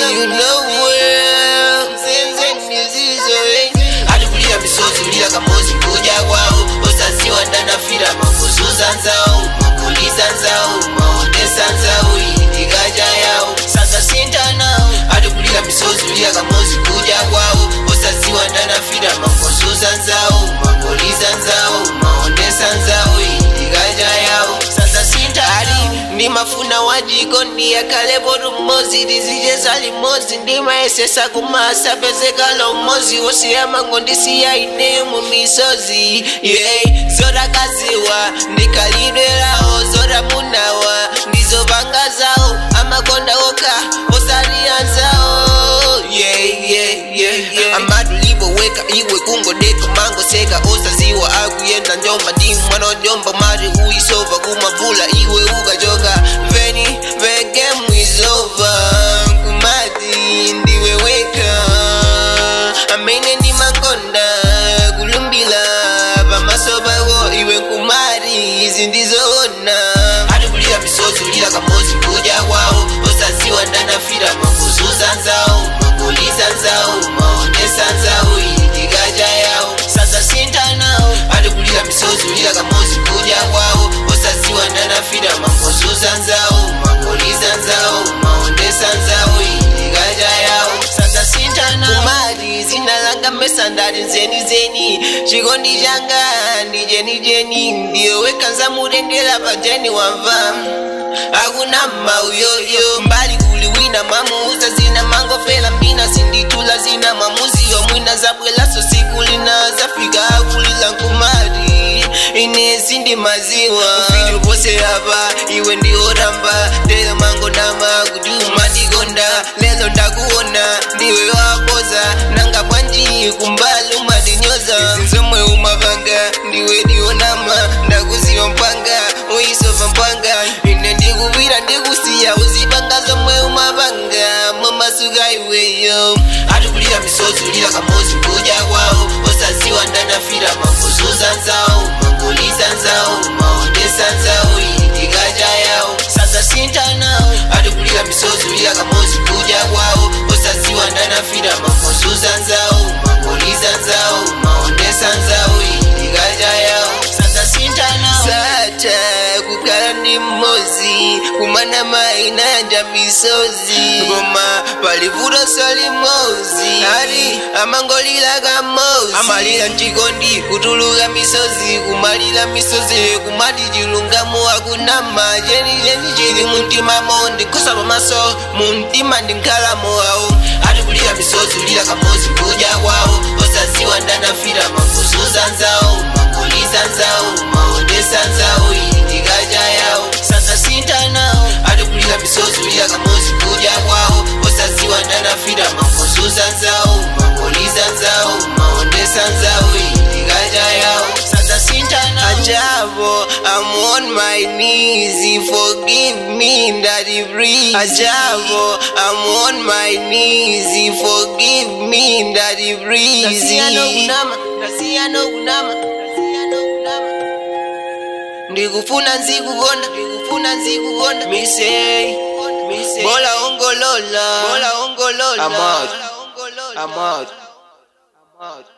you know well senzengizizo atikulira misozi ulira kamozi kuja kwawo osaziwa ndanafira makuzuza nzawo makuliza nzawo maondesa nzawo indikaja yawo sasa sintanawo atikulira misozi ulira kamozi kuja kwawo osaziwa ndanafira makuzuza nzawo makuliza nzawo maondesa nzawo indikaja yawo sasa sintali ndimafuna wajiko ndiyakalepo lumozi lizijeza limozi ndimaesesa kumasa pezekalo mmozi wosiyamango ndisiya ine mu misozi yeah. zodakaziwa ndikalidwelawo zodamunawa ndizopanga zawo amakonda woka osaliyanzawo yeah, yeah, yeah, yeah. amaduliboweka iwe kungodeka mangoseka osaziwa akuyenda njomba ndi mwana onyomba mari uisova kumavula iwe ukachoka veni the game is over kumati ndiwe weka amene ndi mangonda kulumbila pamaso pako iwe kumari izi ndizoona atikulira misozi ulira kamozi kuja kwawo osaziwa ndanafira makuzuza nzawo makuliza nzawo maondesa nzawo indikaja yawo sasa sintanawo atikulira misozi ulira kamozi kuja kwawo osaziwa ndanafira makuzuza nzawo makuliza nzawo maondesa nzawo indikaja yawo sasa sintana kumati zinalanga mesa ndali nzeni zeni chikondi changa ndi jeni jeni ndiyo wekanza mutendera pajeni wamva akuna mauyoyo mbali kuli wina mwamuuza zina mangofela mbina sinditula zina mwamuziyo mwina zabwelaso siku lina zafika akulila nkumati ine sindi maziwa ufiti pose apa iwe ndioramba telo mango nama kutuma ndikonda lelo ndakuona ndiwe wakoza nanga bwanji kumbali umadinyoza izinzomwe umapanga ndiwe ndionama ndakuziwa mpanga uisova mpanga ine ndikupira ndikusiya uzipanga zomwe umapanga mwamasuka iweyo atikulira misozi ulira kamozi kuja kwawo osaziwa ndanafira makuzuza nzawo makuliza nzawo maondesa nzawo indikaja yawo sasa sintanawo atikulira misozi ulira kamozi kuja kwawo osaziwa ndanafira makuzuza nzawo makuliza nzawo maondesa nzawo indikaja yawo sasa sintanawo sata kukhala ndi mmozi kumana maina nja misozi koma palivuto solimozi ali amangolira kamozi amalira mchikondi kutuluka misozi kumalira misozi kumati chilungamo akunama cheni cheni chili muntima mondi kosa pamaso muntima ndi nkhalamo awo atikulira misozi ulira kamozi kuja kwawo osaziwa ndanafira makuzuza nzawo makuliza nzawo maondesa nzawo indikaja yawo sasa sintanawo atikulira misozi ulira kamozi kuja kwawo osaziwa ndanafira makuzuza nzawo makuliza nzawo maondesa nzawo indikaja yawo sasa sintanawo ajabo I'm on my knees forgive me daddy breeze ajabo I'm on my knees forgive me daddy breeze Nasiya kunama, nasiya kunama, nasiya kunama. ndikufuna nzikukonda ndikufuna nzikukonda misey misey bola ongolola bola ongolola I'm out. Bola ongolola. I'm out. I'm out.